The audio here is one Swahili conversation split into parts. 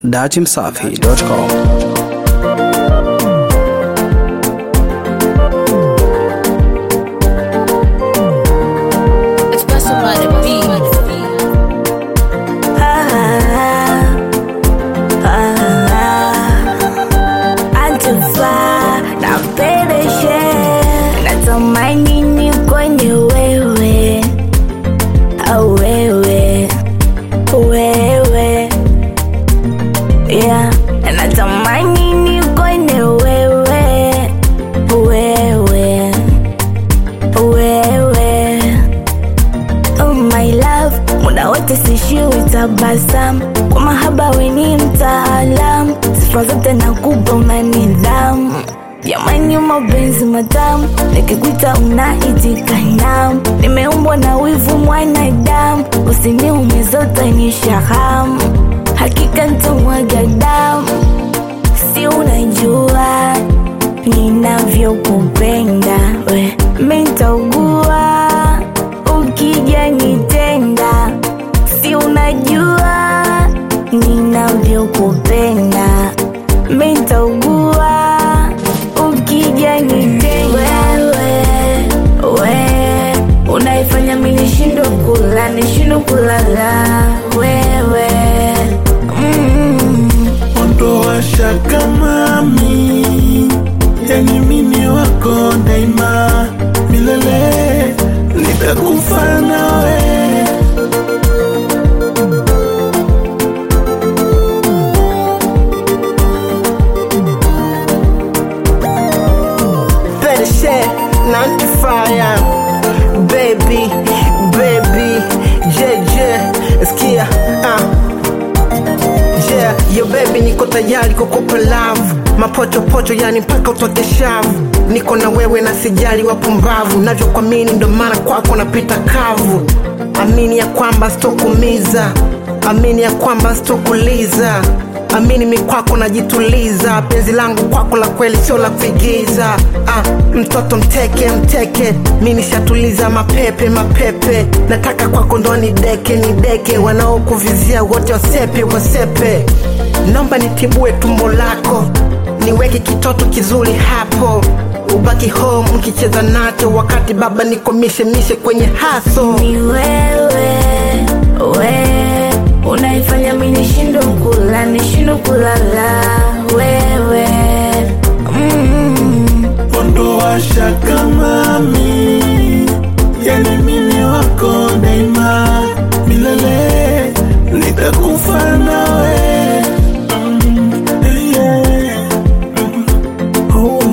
datimsafi.com. Espresso by the beat. Antufa na pereshe natumaini ni kwenye wewe au wewe wewe yeah. Natamani ni kwenye wewe wewe wewe Oh my love, muda wote sishiwi tabasamu, kwa mahaba we ni mtaalam, sifa zote nakupa una nidhamu. Jamani, mapenzi matamu, nikikuita unaitika naam. Nimeumbwa na wivu mwanadamu, usiniume zote ni shahamu, hakika nitamwaga damu, si unajua ninavyokupenda we, mitaugua ukija nitenda, si unajua ninavyokupenda, mitaugua ukija nitenda. Wewe we unaifanya mimi nishindwe kula, nishindwe kulala, wewe mm. ondoa shaka mami, yani mimi wako daima milele, nitakufa nawe. better shit, not the fire. Baby, baby, yeah, yeah, skia, uh. Yeah, yo baby, niko tayari kukupa love mapochopocho, yani mpaka utoke shavu. Niko na wewe na sijali wapumbavu, navyokuamini ndo maana kwako napita kavu. Amini ya kwamba sitokumiza, amini ya kwamba sitokuliza amini mi kwako najituliza, penzi langu kwako la kweli sio la kuigiza. Ah, mtoto mteke mteke, mi nishatuliza mapepe mapepe, nataka kwako ndo nideke nideke, wanaokuvizia wote wasepe wasepe, naomba nitibue tumbo lako, niweke kitoto kizuri hapo ubaki home ukicheza nacho, wakati baba niko mishe mishe kwenye haso ni wewe we unaifanya mi nishindwe kula nishindwe kulala wewe mm. Ondoa shaka mami, yani mimi wako daima milele, nitakufa nawe. Mm, yeah. Mm, oh,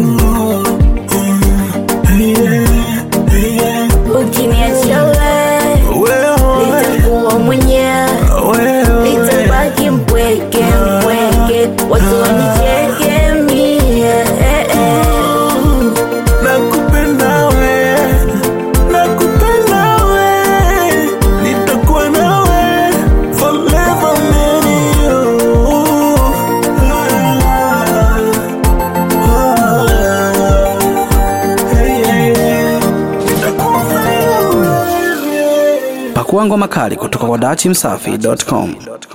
mm, yeah, yeah. ukiniacha we Wewe, nitakuwa mwenyewe wewe, nitabaki mpweke mpweke watu wanicheke mie eh, eh. nakupenda we, nakupenda we, nitakuwa nawe forever man you. Hey, hey, hey. Nitakufa nawe. Pakua ngoma kali kutoka kwa datimsafi.com.